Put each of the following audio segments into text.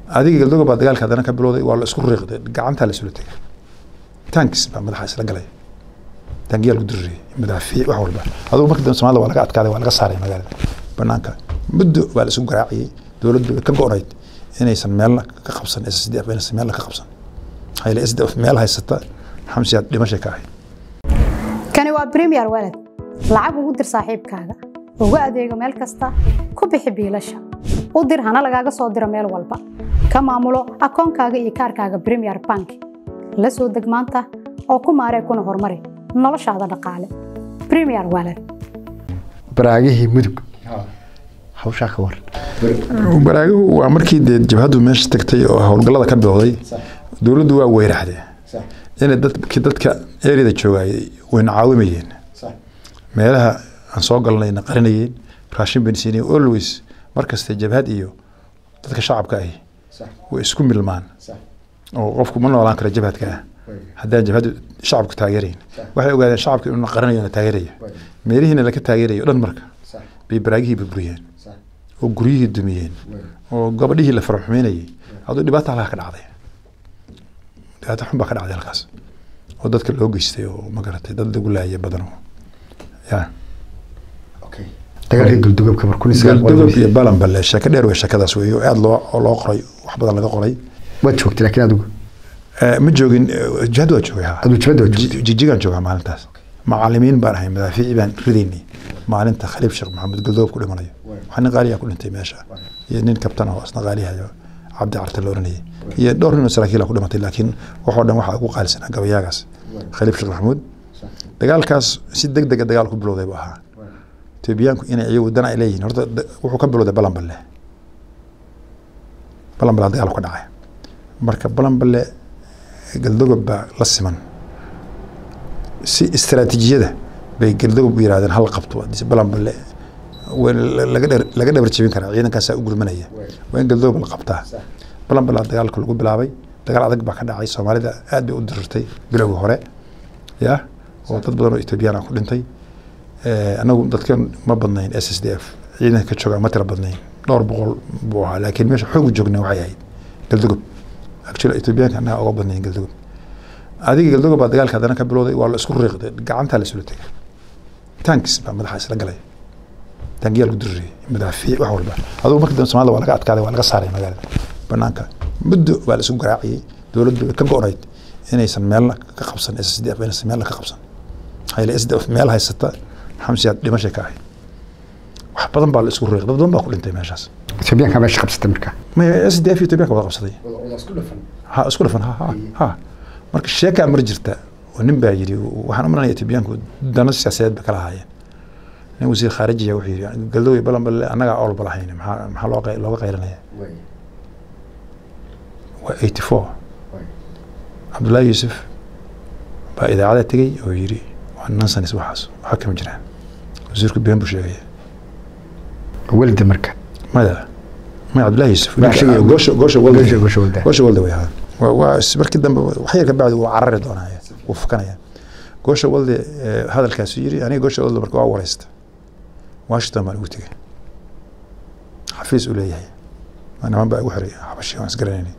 adiga galdoga baa dagaalka haddana ka bilowday waa la isku riiqday gacantaa la isula tegay tankis baa madaxa isla galay tangiyaa lagu diririyay madaafiic wax walba adugu markii dambe soomaalida waa laga adkaaday waa laga saaray magaalada banaanka muddo baa la isku garaaciyey dowladdu way ka go-nayd inaysan meelna ka qabsan s d f inaysan meelna ka qabsan maxaa yeele s d f meel haysata xamsiyaad dhimashay ka ahayd kani waa premier walad lacag ugu dir saaxiibkaaga ugu adeego meel kasta ku bixi biilasha u dir hana lagaaga soo diro meel walba ka maamulo akoonkaaga iyo kaarkaaga premier bank la soo deg maanta oo ku maaree kuna horumari noloshaada dhaqaale premier walad baraagihii mudug hawshaa ka waran baraaguhu waa markii dee jabhaddu meesha tagtay oo howlgallada ka bilowday dowladdu waa weyraxdee inay dadki dadka eriyada joogayay wayna caawimayeen meelaha aan soo galnayna qarinayeen raashin bayna siinayeen always markasta jabhad iyo dadka shacabka ahi way isku milmaan oo qofku ma noolaan karo jabhadka ah haddaan jabhaddu shacabku taageerayn waxay ogaadeen shacabka inuu qarinayo na taageeraya meelihiina laka taageerayo dhan marka bay baraagihii burburiyeen oo guryihii dumiyeen oo gabadhihii la faraxumeynayay aduu dhibaata halkaa ka dhacday dhibaato xun baa ka dhacday halkaas oo dadka loo geystay oo magaratay dad lagu laayay badan oo ya dagaalkii guldugobka mar kun galdogob iyo balanballe sheeko dheer wey sheekadaas wey oo aada loo oo loo qoray wax badan laga qoray waad joogtay laakiin adigu ma joogin jihad waa joogay ha adigu jabadda waad joogtay jijigaan joogaa maalintaas macalimiin baan ahay madaafiici baan ridaynay maalinta khaliif sheekh maxamed galdogob ku dhimanayo waxaa nin qaaliyaa ku dhintay meesha iyo nin kabtan oo isna qaaliyahayo cabdi carte la oranayay iyo dhowr nin oo saraakiila ku dhimatay laakiin waxoo dhan waxaa ugu qaalisanaa gabayaagaas khaliif sheekh maxamuud dagaalkaas si deg dega dagaal ku bilowday buu ahaa etoobiyaanku inay iyagu dan ay leeyihiin horta wuxuu ka bilowday balanballe balanballe dagaal ka dhacay marka balanballe galdogob baa la siman si istaraatiijiyada bay galdogob u yirahdeen hal qabto balanballe laga dhabar jebin karaa ciidankaasaa u gurmanaya waa in galdogob la qabtaa balanballe dagaalka lagu bilaabay dagaal adag baa ka dhacay soomaalida aad bay u dirirtay bilowgii hore ya oo dad badan oo etoobiyaan ah ku dhintay anagu dadkan ma badnayn s s d f ciidanka ka jooga ma tira badnayn dhowr boqol buu ahaa laakiin meesha xoogu joogna waxay ahayd galdogob actually etoobiyaanka annaga uga badnayn galdogob adiga galdogob baa dagaalka haddana ka bilowday waa la isku riiqday gacantaa la isula tegay tankis baa madaxa isla galay tangiyaa lagu diririyay madaafiic wax walba adugu markii dambe soomaalida waa laga adkaaday waa laga saaray magaalada banaanka muddo baa la isku garaaciyey dowladdu way ka go-nayd inaysan meelna ka qabsan s d f inaysan meelna ka qabsan maxaa yeele s d f meel haysata xamsiyaad dhimashay ka ahayd wax badan baa la isku riiq dad badan baa ku dhintay meeshaas etoobiyaanka meesha qabsatay marka maya s d f iyo etoobiyaanka wada qabsaday ha isku dhafan ha ha ha marka sheekaa mar jirta oo nin baa yidhi waxaan u malanaya etoobiyaanku dano siyaasadeed bay kala haayeen nin wasiir khaarijiya wuxuu yidhi galdowe balanballe annagaa olba lahayn maxaa maxaa loo looga qaylinaya waa eighty four cabdullaahi yuusuf baa idaacada tegey oo yidhi waa nonsense waxaas waxa kama jiraan wasiirku been buu sheegaya welda marka maya maya cabdullaahi yuusuf Baa sheegaya. goosha goosha walda Goosha- goosha walda. goosha walda way ahaa waa waa is- markii dambe wax yar ka bacdi wuu carari doonaya wuu fukanaya goosha walde eh, hadalkaasu yidhi aniga goosha walde marka waa wareysta washington baan ugu tegey xafiis uu leeyahay Ma niman baa igu xiray xabashi waan isgaranaynay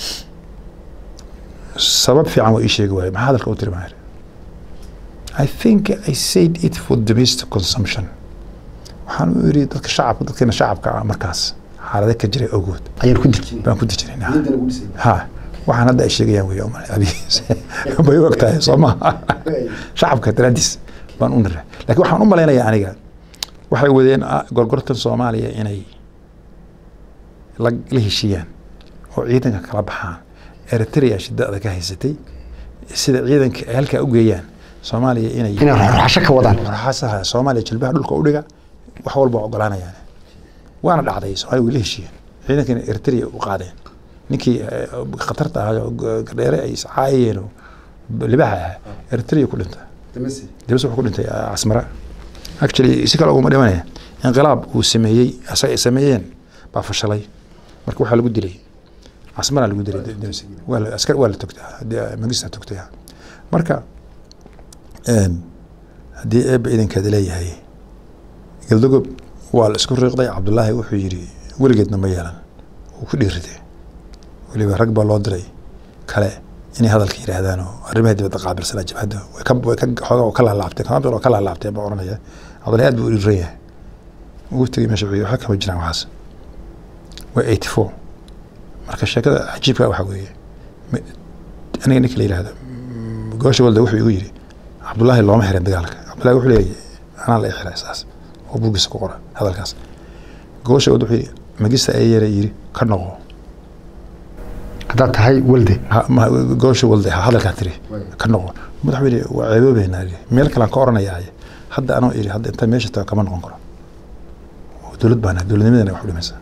sabab fiican waa ii sheegi waaye maxaa hadalka u tiri baan iri I think I said it for domestic consumption waxaan u iri dadka shacabka dadkeena shacabka ah markaas xaalade ka jiray ogood ayaan ku dejin baan ku dejinayna ha waxaan hadda ay sheegayaan wey uma abi bay u ogtahay soo maha shacabka daraadiis baan u niray laakiin waxaan u malaynayaa aniga waxay wadeen ah, gorgortan soomaaliya inay la la heshiiyaan oo ciidanka kala baxaan eritrea shidada ka haysatay sida ciidanka ay halkaa u geeyaan soomaaliya inay inay ruxasho ka wadaan warxaasaha soomaaliya jilbaha dhulka u dhiga wax walba waa ogolaanayaan waana dhacday soomaaliya way la heshiiyeen ciidankana eritrea u qaadeen ninkii eh, khatarta ahaa oo gardheere ay iscaayeen oo libaxa ahaa eritrea ku dhinta dibas wuxuu ku dhintay ah, casmara actually si kale uguma dhimanaya inqilaab uu sameeyey asaga ay sameeyeen baa fashalay marka waxaa lagu dilay casmaraa lagu dilay Dibas. waa la askar waa la togtaa haddii magista togtay marka een, haddii eebba idankeeda leeyahay galdogob waa la isku riiqday cabdullaahi wuxuu yidhi weligeedna ma yeelan wuu ku dhiiriday weliba rag baa loo diray kale inay hadalka yidhaahdaan oo arrimaha dibadda qaabilsanaa jabhadda way ka way ka xoogaa oo ka laalaabteen kama bir oo ka laalaabteen baa oranaya cabdullahi aad buu u dhiran yahay ugu tegay meesha wuxuu yidhi waxa kama jiraan waxaas waa eighty four marka sheekada cajiibka waxaa weeye m- aniga ninka la yidhaahdo mm, goosha walda wuxuu igu yidhi cabdullaahi looma xirin dagaalka cabdullahi wuxuu leeyahay anaa la i xiray saas oo buuggiisa ku qora hadalkaas goosha walda wuxuu yidhi magista ayere yidhi ka noqo haddaad tahay walde Ha- ma- goosha walde ha hadalkaa tiri ka noqo madaxweyne waa ceeboobeynaa yidhi. meel kalaan ka oranayaa hadda anoo iri hadda inta meesha tago kama noqon karo oo dowlad baan nahay, dowladnimadana wax u dhimaysaa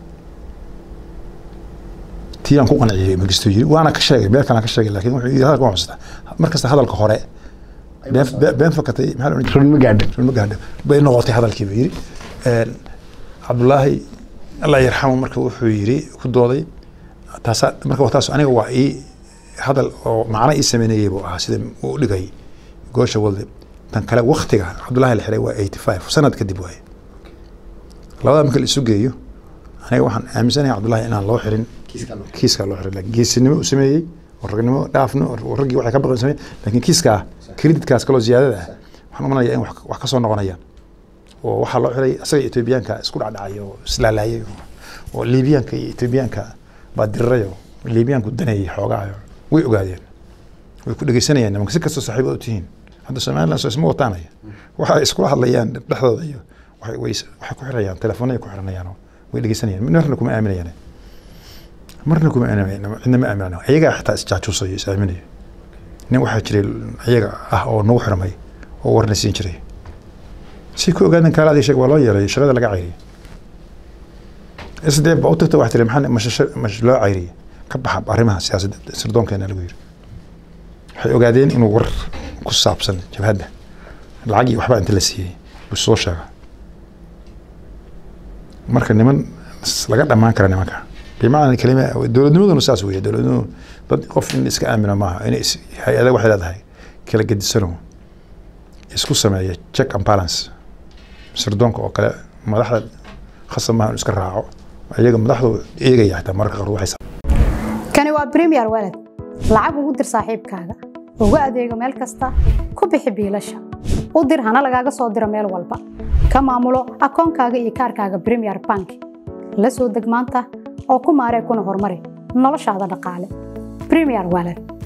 tii aan ku qanciyey magisto yiri waana ka sheegay meel kalaan ka sheegay laakiin wuxuu yidhi hadalka waan xustaa markasta hadalka hore been been- been fakatay maxaa la odhan jiray? run ma gaadha run ma gaadho bay noqotay hadalkii buu yidhi Een, cabdullaahi allah yarxamu marka wuxuu yidhi ku dooday taasa marka taas aniga waa ii hadal oo macno ii sameynayay buu ahaa sida uu dhigay goosha walde tan kale waktiga cabdullaahi la xiray waa eighty five sanad kadib waaye labada marka la isu geeyo aniga waxaan aaminsanahay cabdullaahi inaan loo xirin kiiskaa loo xirin laakiin geesinimo u sameeyey oo ragnimo dhaafno oo raggii waxay ka baqan sameeyey laakiin kiiskaa kreditkaas kaloo ziyaadada ah waxaan u malaya in wax wax ka soo noqonayaan oo waxaa loo xiray asaga etoobiyaanka isku dhacdhacay oo islaalaayay oo- oo liibiyaanka iyo etoobiyaanka baa diriray oo liibiyaanku daneeyey xoogaa way ogaadeen way ku dhegeysanayaan nimanka si kastoo saaxiibo u tihiin hadda somaliland soo isma wataanaya waxa ay iskula hadlayaan dhexdooda iyo waxay way- waxay ku xirayaan telefoonay ku xiranayaan oo way dhegeysanayaan marna kuma aaminayaan marna kuma aaminayaan cidna ma aaminayaan ayagaa xitaa isjaajuusayo is aaminayo nin waxaa jiray ayaga ah oo nagu xirmay oo warna siin jiray si ku ogaadan kaala adii sheeg waa loo yeelay shaqada laga cayriyay isdee ba u tagta wax tiri maxaa mash- mash loo cayriyay ka baxa arrimaha siyaasadda sirdoonkeena lagu yiri waxay ogaadeen inuu war ku saabsan jabhadda lacag iyo waxbaa inta la siiyey buu soo sheega marka niman s- laga dhammaan kara nimanka bimacna kelima dowladnimaduna saas weeye dowladnimadu dad qof in iska aamina maaha in is- hay-ada waxay leedahay kala gedisano isku sameeya check and balance sirdoonka oo kale madaxda khasab maaha inuu iska raaco iyaga madaxdu eegaya xitaa mararka qaar waxay kani waa premier walad lacag ugu dir saaxiibkaaga ugu adeego meel kasta ku bixi biilasha u dir hana lagaaga soo diro meel walba ka maamulo akoonkaaga iyo kaarkaaga premier bank la soo deg maanta oo ku maaree kuna horumari noloshaada dhaqaale premier walad